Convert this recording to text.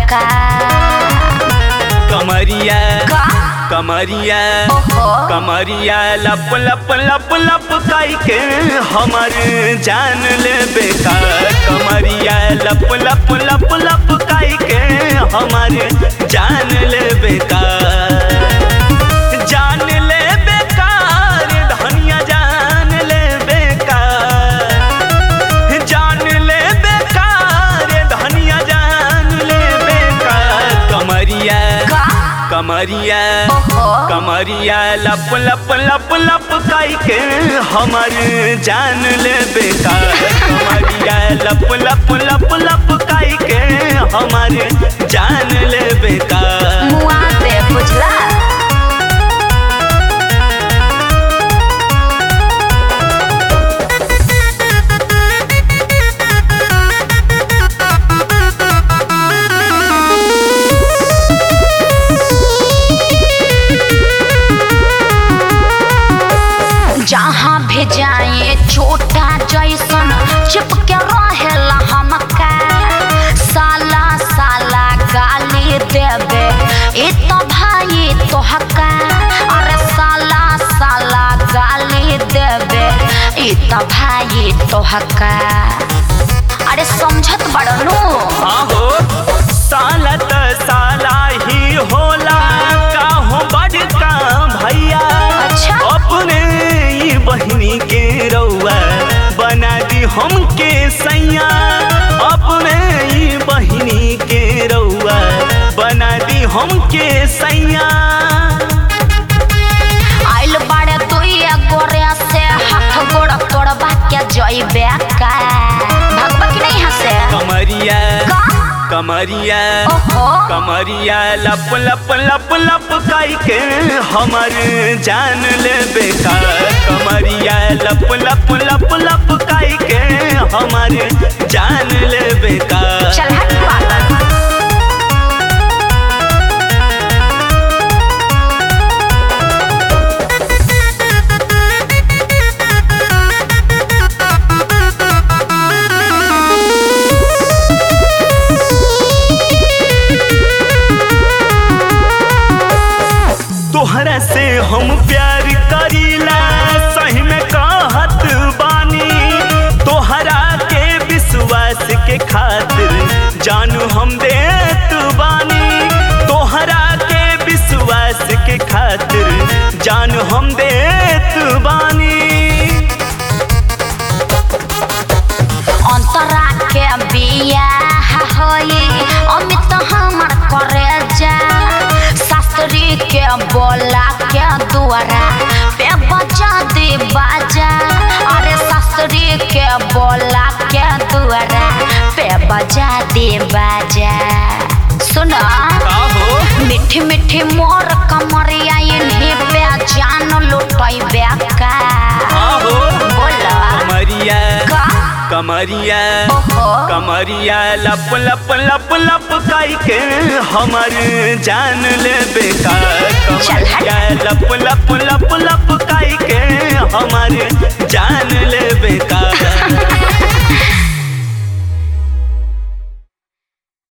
का कमरिया का कमरिया ओहो कमरिया लप लप लप लप काई के हमर जान ले बेकार कमरिया लप लप लप लप काई के हमर जान ले बेकार जान ले बेकार धनिया जान ले बेकार जान ले बेकार धनिया जान ले बेकार कमरिया का कमरिया ओहो कमरिया लप लप लप लप काई के हमर जान ले बेकार कमरिया लप लप लप लप काई के हमर जान ले बेकार मुआ दे बुझला जहाँ भी जाए छोटा जैसन चिपके रहेला हमका साला साला गाली देवे ए तो भाई तोहका अरे साला साला गाली देवे ए तो भाई तोहका अरे समझत बड़नू हाँ हो साला त साला ही होला का हो बड़का भैया अच्छा। अपने ही बहिनी के रउआ बना दी हमके सैया अपने ही बहिनी के रउआ बना दी हमके सैया आइल बाड़े तुइया गोरे से हाथ गोड़ तोड़बा के जइबे का भगवा की नहीं हंसे कमरिया का कमरिया ओहो कमरिया लप लप लप लप काई के हमर जान ले बेकार कमरिया लप लप लप लप काई के हमर जान ले बेकार चल हट पागल तोहरा से हम प्यार करीला सही में कहत बानी तोहरा के विश्वास के खातिर जानू हम देत बानी तोहरा के विश्वास के खातिर जानू हम देत बानी अंतरा के बियाह होई अमित हमर करे जा शास्त्री के बोला के दुआरा पे बजा दे बाजा अरे शास्त्री के बोला के दुआरा पे बजा दे बाजा सुना का हो मीठी मीठी मोर कमरिया इन्हीं पे जान लुटई बेका आहो बोला कमरिया का कमरिया ओहो कमरिया लप लप लप लप काई के हमर जान ले बेकार